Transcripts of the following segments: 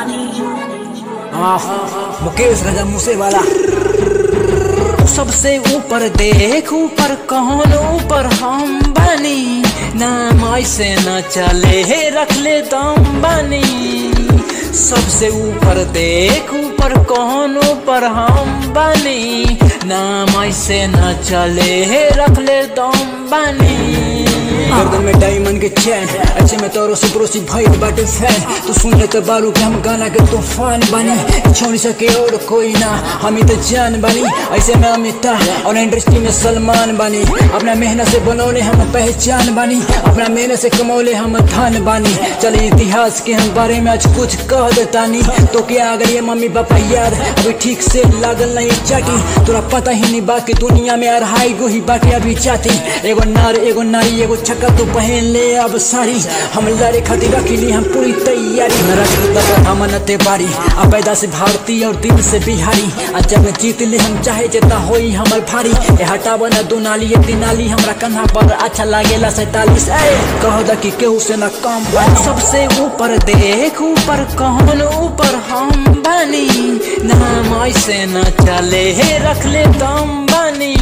आह, मुकेश राजा मूसे वाला सबसे ऊपर देख ऊपर कौन ऊपर हम बनी नाम ऐसे न चले हे रख ले दम बनी सबसे ऊपर देख ऊपर कौन ऊपर हम बनी नाम ऐसे न चले हे रख ले दम बनी गर्दन में डायमंड के चैन अच्छे में तोरो से पड़ोसी भाई बाटे फैन तू सुन ले तो बारू के हम गाना के तूफान बनी छोड़ सके और कोई ना हम ही तो जान बनी ऐसे में अमिताभ और इंडस्ट्री में सलमान बनी अपना मेहनत से बनौले हम पहचान बनी अपना मेहनत से कमौले हम धन बनी चले इतिहास के हम बारे में आज कुछ कह देतानी तो क्या अगर ये मम्मी पापा याद अभी ठीक से लागल नहीं चाटी तोरा पता ही नहीं बाकी दुनिया में अढ़ाई गो ही बाटे अभी चाती एगो नार एगो नारी एगो छक्का तो पहन ले अब सारी हम लड़े खातिर रखी हम पूरी तैयारी न रख हम नते बारी आ पैदा से भारतीय और दिल से बिहारी आ जब जीत ले हम चाहे जेता होई हमर भारी ए हटाव न दो नाली एक दिन नाली हमरा कंधा पर अच्छा लागेला सैतालीस ए कह द कि केहू से न कम बन सबसे ऊपर देख ऊपर कौन ऊपर हम बनी नाम ऐसे न चले हे रख ले दम बनी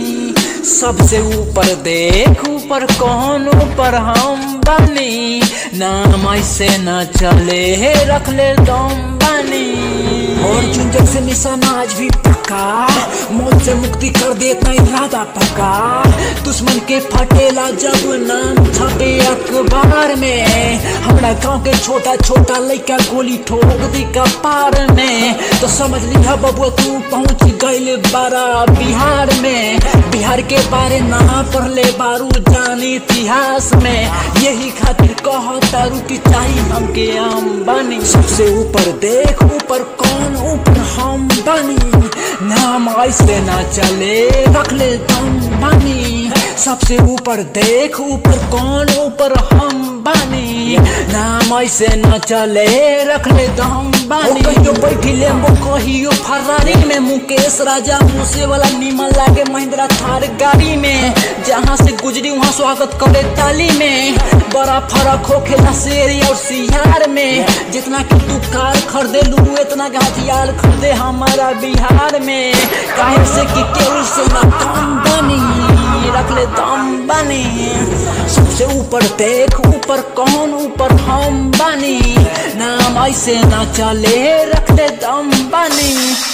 सबसे ऊपर देख ऊपर कौन ऊपर हम बनी नाम ऐसे न चले हे रख ले दम बनी और झुंझक से निशाना आज भी पक्का मौत से मुक्ति कर देता इरादा पक्का दुश्मन के फटेला जब नाम छपे अखबार में हमरा गांव के छोटा छोटा लड़का गोली ठोक दी कपार में तो समझ लिया बबुआ तू पहुंच गइल बारा बिहार में बिहार के बारे ना पढ़ले बारू जानी इतिहास में यही खातिर कह तारू की चाहिए हमके हम बनी सबसे ऊपर देख ऊपर कौन ऊपर हम बनी नाम ऐसे ना चले रख ले दम बनी सबसे ऊपर देख ऊपर कौन ऊपर हम बनी नाम ऐसे न चले रख ले दम बनी कहियो बैठी लेम्बो कहियो फरारी में मुकेश राजा मूसे वाला नीमन लागे महिंद्रा थार गाड़ी में जहाँ से गुजरी वहाँ स्वागत करे ताली में बड़ा फर्क हो खेला शेर और सियार में जितना कि तू कार खरीदे लू इतना के हथियार खरीदे हमारा बिहार में काहे से कि केहू से न कम बनी रख ले दम बनी सबसे ऊपर देख ऊपर कौन ऊपर हम बनी नाम ऐसे ना चले रख ले दम बनी